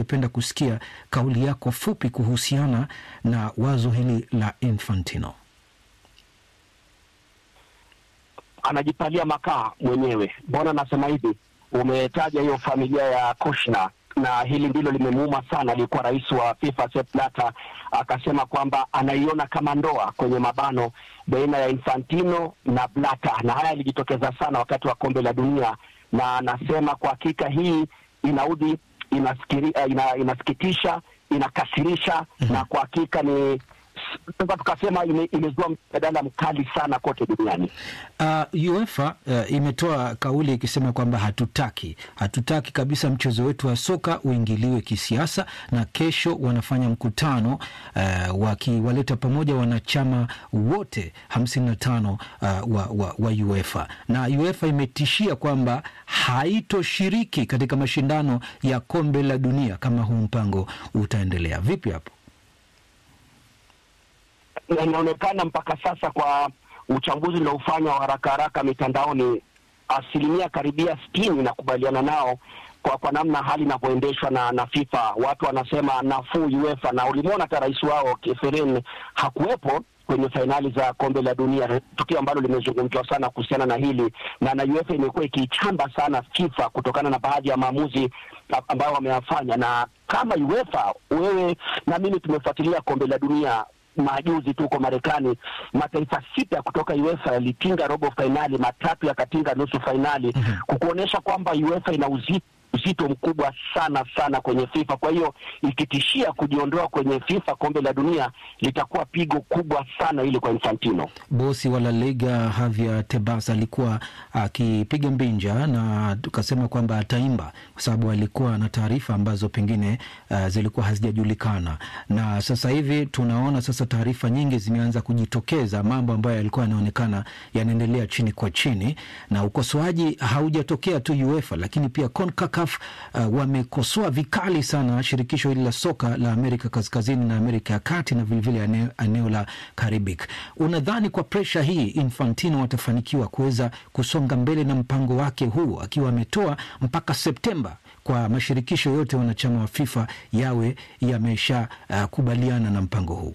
ningependa kusikia kauli yako fupi kuhusiana na wazo hili la Infantino. anajipalia makaa mwenyewe. Mbona nasema hivi? Umetaja hiyo familia ya Kushner na hili ndilo limemuuma sana. Aliyekuwa rais wa FIFA Sepp Blatter akasema kwamba anaiona kama ndoa kwenye mabano baina ya Infantino na Blatter, na haya yalijitokeza sana wakati wa kombe la dunia, na anasema kwa hakika hii inaudhi, inasikiri, ina, inasikitisha, inakasirisha na kwa hakika ni sasa tukasema ime- imezua mjadala mkali sana kote duniani. Uh, UEFA uh, imetoa kauli ikisema kwamba hatutaki hatutaki kabisa mchezo wetu wa soka uingiliwe kisiasa, na kesho wanafanya mkutano uh, wakiwaleta pamoja wanachama wote hamsini na tano uh, wa, wa, wa UEFA na UEFA imetishia kwamba haitoshiriki katika mashindano ya kombe la dunia kama huu mpango utaendelea. Vipi hapo? na inaonekana mpaka sasa kwa uchambuzi uliofanywa wa haraka haraka mitandaoni, asilimia karibia sitini inakubaliana nao kwa kwa namna hali inavyoendeshwa na, na FIFA. Watu wanasema nafuu UEFA, na ulimwona hata rais wao Keferin hakuwepo kwenye fainali za kombe la dunia, tukio ambalo limezungumzwa sana kuhusiana na hili na na UEFA imekuwa ikiichamba sana FIFA kutokana na baadhi ya maamuzi ambayo wameyafanya. Na kama UEFA, wewe na mimi tumefuatilia kombe la dunia majuzi tu huko Marekani, mataifa sita kutoka UEFA yalitinga robo fainali, matatu yakatinga nusu fainali, kukuonyesha kwamba UEFA ina uzito uzito mkubwa sana sana kwenye FIFA. Kwa hiyo ikitishia kujiondoa kwenye FIFA kombe la dunia litakuwa pigo kubwa sana ili kwa Infantino. Bosi wa La Liga Javier Tebas alikuwa akipiga mbinja na tukasema kwamba ataimba kwa sababu alikuwa na taarifa ambazo pengine uh, zilikuwa hazijajulikana, na sasa hivi tunaona sasa taarifa nyingi zimeanza kujitokeza, mambo ambayo yalikuwa yanaonekana yanaendelea chini kwa chini, na ukosoaji haujatokea tu UEFA, lakini pia CONCACAF uh, wamekosoa vikali sana shirikisho hili la soka la Amerika Kaskazini na Amerika ya Kati na vilevile eneo, eneo la Caribbean. Unadhani kwa presha hii Infantino atafanikiwa kuweza kusonga mbele na mpango wake huu akiwa ametoa mpaka Septemba kwa mashirikisho yote wanachama wa FIFA yawe yamesha uh, kubaliana na mpango huu?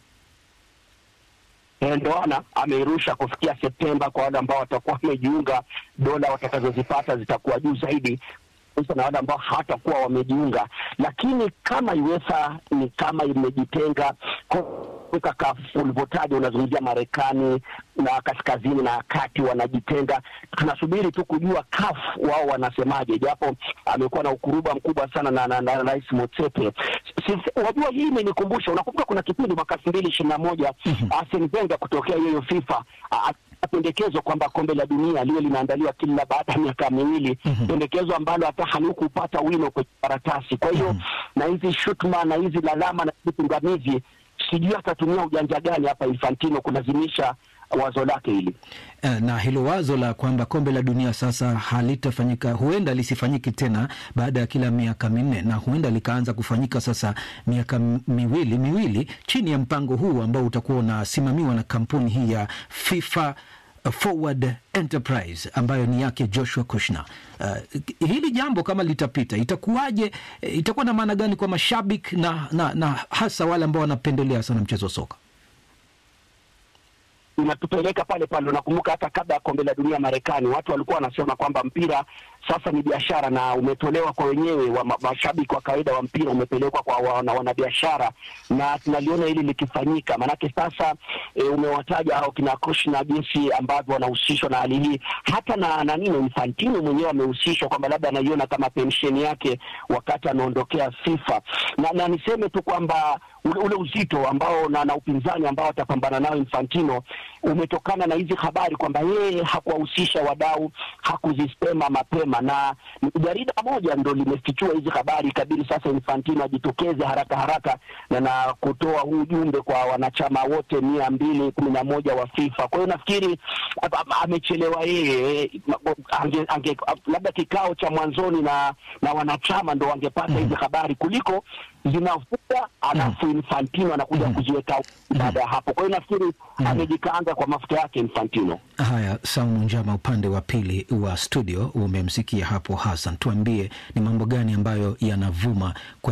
Eh, Ndo ana ameirusha kufikia Septemba. Kwa wale ambao watakuwa wamejiunga, dola watakazozipata zitakuwa juu zaidi sasa na wale ambao hawatakuwa wamejiunga. Lakini kama UEFA ni kama imejitenga kuweka kafu ulivyotaja, unazungumzia Marekani na kaskazini na kati wanajitenga. Tunasubiri tu kujua CAF wao wanasemaje, japo amekuwa na ukuruba mkubwa sana na, na, na Rais Motsepe. Si- Wajua, hii imenikumbusha, unakumbuka kuna kipindi mwaka elfu mbili ishirini na moja Arsene Wenger kutokea hiyo FIFA a- a- pendekezo kwamba kombe la dunia liwe linaandaliwa kila baada ya miaka miwili, pendekezo ambalo hata halikupata wino kwenye karatasi. Kwa hiyo na hizi shutuma na hizi lalama na hizi pingamizi, sijui atatumia ujanja gani hapa Infantino kulazimisha wazo lake hili. Eh, na hilo wazo la kwamba kombe la dunia sasa halitafanyika, huenda lisifanyike tena baada ya kila miaka minne, na huenda likaanza kufanyika sasa miaka m- miwili miwili chini ya mpango huu ambao utakuwa unasimamiwa na kampuni hii ya FIFA Forward Enterprise ambayo ni yake Joshua Kushner. Uh, hili jambo kama litapita itakuwaje? Eh, Itakuwa na maana gani kwa mashabiki na, na, na hasa wale ambao wanapendelea sana mchezo wa soka? inatupeleka pale pale. Unakumbuka hata kabla ya kombe la dunia Marekani, watu walikuwa wanasema kwamba mpira sasa ni biashara na umetolewa kwa wenyewe wa ma- mashabiki wa kawaida wa mpira umepelekwa kwa wana, wanabiashara, na tunaliona hili likifanyika. Maanake sasa e, umewataja hao kina Kushner jinsi ambavyo wanahusishwa na hali hii, hata na na nini Infantino mwenyewe amehusishwa kwamba labda anaiona kama pensheni yake wakati anaondokea FIFA, na, na niseme tu kwamba ule, ule uzito ambao na, na upinzani ambao atapambana nao Infantino umetokana na hizi habari kwamba yeye hakuwahusisha wadau, hakuzisema mapema, na ni jarida moja ndo limefichua hizi habari. Ikabidi sasa Infantino ajitokeze haraka haraka na, na kutoa huu ujumbe kwa wanachama wote mia mbili kumi na moja wa FIFA. Kwa hiyo nafikiri a- a- amechelewa yeye, ange, ange, labda kikao cha mwanzoni na na wanachama ndo wangepata hizi habari kuliko zinafuta alafu Infantino anakuja kuziweka baada ya hapo. Kwa hiyo nafikiri amejikaanga kwa mafuta yake Infantino. Haya, Saumu Njama, upande wa pili wa studio umemsikia hapo Hassan. Tuambie ni mambo gani ambayo yanavuma kwa